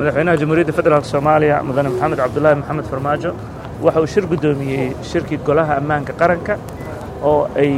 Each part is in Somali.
madaxweynaha jamhuuriyadda federaalk soomaaliya mudane maxamed cabdulaahi maxamed farmaajo waxa uu shir guddoomiyey shirkii golaha ammaanka qaranka oo ay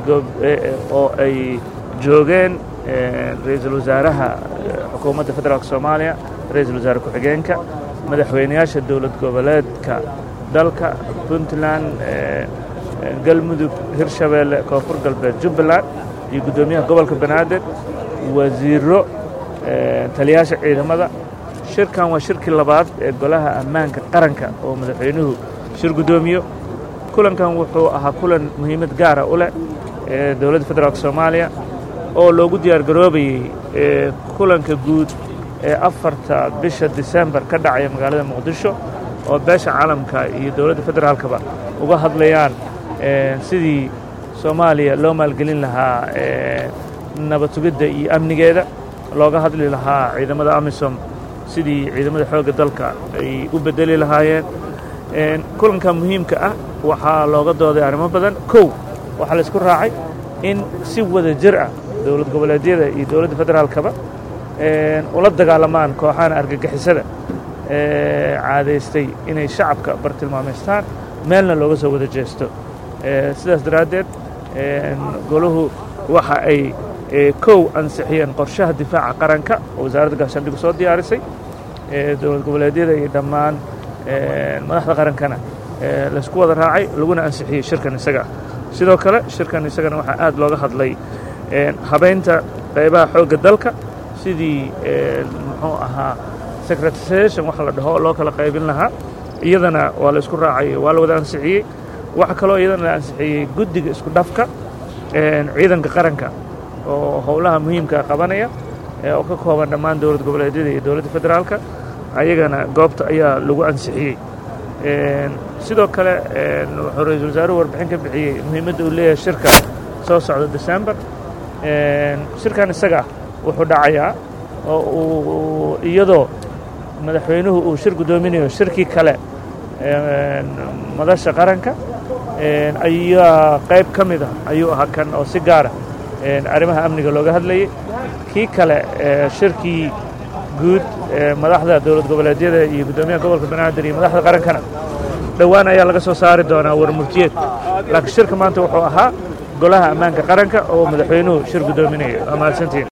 oo ay joogeen ra-iisul wasaaraha xukuumadda federaalk soomaaliya ra-iisul wasaare ku-xigeenka madaxweynayaasha dowlad goboleedka dalka puntland galmudug hirshabeelle koonfur galbeed jubbaland iyo guddoomiyaha gobolka banaadir wasiiro taliyaasha ciidamada shirkan waa shirkii labaad ee golaha ammaanka qaranka oo madaxweynuhu shir guddoomiyo kulankan wuxuu ahaa kulan muhiimad gaara u leh ee dowladda federaalk soomaaliya oo loogu diyaar garoobayey kulanka guud ee afarta bisha disembar ka dhacaya magaalada muqdisho oo beesha caalamka iyo dowladda federaalkaba uga hadlayaan sidii soomaaliya loo maalgelin lahaa nabad sugidda iyo amnigeeda looga hadli lahaa ciidamada amisom sidii ciidamada xoogga dalka ay u beddeli lahaayeen kulanka muhiimka ah waxaa looga dooday arrimo badan kow waxaa laysku raacay in si wada jir ah dowlad goboleedyada iyo dowladda federaalkaba ula dagaalamaan kooxahan argagixisada caadaystay inay shacabka bartilmaamaystaan meelna looga soo wada jeesto sidaas daraaddeed golahu waxa ay kow ansixiyeen qorshaha difaaca qaranka oo wasaaradda gaashaandhigu soo diyaarisay dowlad goboleedyada iyo dhammaan madaxda qarankana laysku wada raacay laguna ansixiyey shirkan isaga sidoo kale shirkan isagana waxaa aad looga hadlay habaynta qaybaha xoogga dalka sidii muxuu ahaa secretarisation waxa la dhaho loo kala qaybin lahaa iyadana waa la isku raacay waa la wada ansixiyey waxa kaloo iyadana la ansixiyey guddiga isku dhafka ciidanka qaranka oo howlaha muhiimkaa qabanaya oo ka kooban dhammaan dowlad goboleedyada iyo dowladda federaalka ayagana goobta ayaa lagu ansixiyey sidoo kale wuxuu ra-iisul wasaaruhu warbixin ka bixiyey muhiimadda uu leeyahay shirka soo socda december shirkan isaga wuxuu dhacayaa oo uu iyadoo madaxweynuhu uu shir guddoominayo shirkii kale madasha qaranka ayaa qayb ka mid ah ayuu ahaa kan oo si gaara arrimaha amniga looga hadlayay kii kale shirkii guud madaxda dowlad goboleedyada iyo guddoomiyaha gobolka banaadir iyo madaxda qarankana dhowaan ayaa laga soo saari doonaa warmurtiyeed laakiin shirka maanta wuxuu ahaa golaha ammaanka qaranka oo madaxweynuhu shir guddoominayo waa mahadsantiin